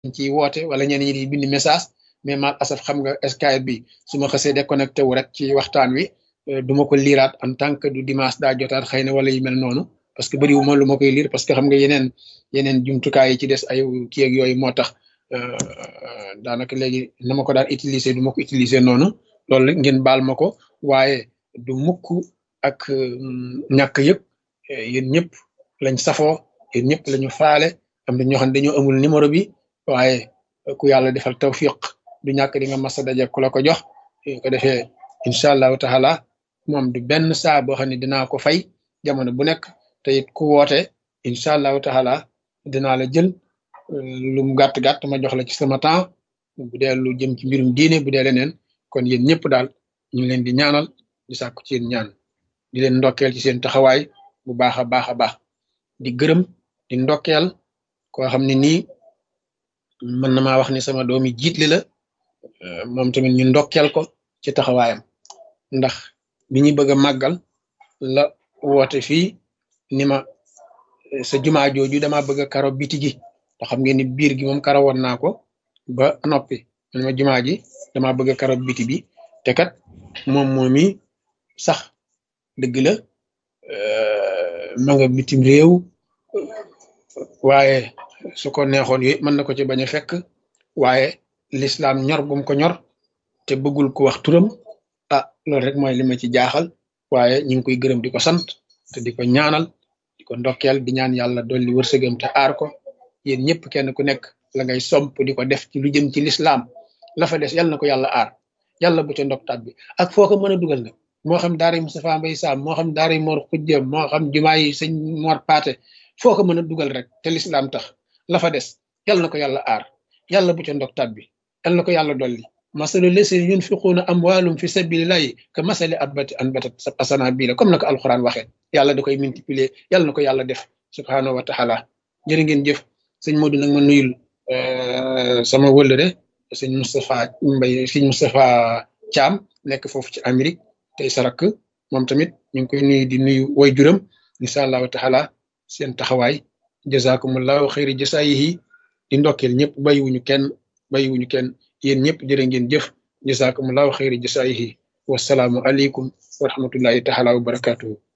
ciy woote wala ñenn ñi di bind message mais mal asaf xam nga Skype bi su ma xasee déconnecté wu rek ci waxtaan wi du ma ko liiraat en tant que du dimanche daa jotaat xëy na wala yu mel noonu parce que bëriwu ma lu ma koy liir parce que xam nga yeneen yeneen jumtukaay yi ci des ay kii ak yooyu moo tax daanaka léegi na ma ko daan utiliser du ma ko utiliser noonu loolu ngeen baal ma ko waaye du mukk ak ñàkk yëpp yéen ñëpp lañ safoo yéen ñëpp lañu faale am na ñoo xam ne dañoo amul numéro bi waaye ku yàlla defal tawfiq du ñàkk di nga masa daje ku la ko jox ko defee incha allahu taala moom du benn saa boo xam ne dinaa ko fay jamono bu nekk te it ku woote incha allahu taala dinaa la jël lu mu gàtt gàtt ma jox la ci sama temps bu dee lu jëm ci mbirum diine bu dee leneen kon yéen ñëpp daal ñu ngi leen di ñaanal di sàkku ci yéen ñaan di leen ndokkeel ci seen taxawaay bu baax a baax a baax di gërëm di ndokkeel koo xam ne nii mën na maa wax ni sama doomi jiitli la moom tamit ñu ndokkeel ko ci taxawaayam ndax bi ñu bëgg a màggal la woote fii ni ma sa jumaa jooju dama bëgg a karo biti gi te xam ngeen ni biir gi moom karo woon naa ko ba noppi man ma jumaa ji dama bëgg a karo biti bi te kat moom moomi sax dëgg la ma nga bitim réew waaye su ko neexoon yooyu mën na ko ci bañ a fekk waaye lislaam ñor gum ko ñor te bëggul ko wax turam ah loolu rek mooy li ma ci jaaxal waaye ñu ngi koy gërëm di ko sant te di ko ñaanal di ko ndokkeel di ñaan yàlla dolli wërsëgam te aar ko yéen ñëpp kenn ku nekk la ngay somp di ko def ci lu jëm ci lislaam la fa des yàlla na ko yàlla aar yàlla bu ca ndoktaat bi ak foo ko mën a dugal nag moo xam daara yi Moustapha Mbaye Sam moo xam daara yi Mor Xujja moo xam jumaa yi sëñ Mor Paate foo ko mën a dugal rek te lislaam tax la fa des yàlla na ko yàlla aar yàlla bu ca ndoktaat bi yàlla na ko yàlla dolli masalu leseen yunfiquuna amwaalum fi sabilillahi ka masali abbati anbatat asana bii la comme na ko alxuraan waxee yàlla da koy multiplier yàlla na ko yàlla def subhaanahu wa taala jërë ngeen jëf sëñ Modou nag ma nuyul sama wëllëre sëñ Moustapha Mbaye sëñ Moustapha Thiam nekk foofu ci Amérique tey sarak moom tamit ñu ngi koy nuyu di nuyu way juram incha allahu taala seen taxawaay jazakumullahu xayri jasaayihi di ndokkeel ñëpp bàyyiwuñu kenn bàyyiwuñu kenn yéen ñëpp jërë ngeen jëf jazakumullahu xayri jasaayihi wasalaamu aleykum wa rahmatullahi taala wa barakatuhu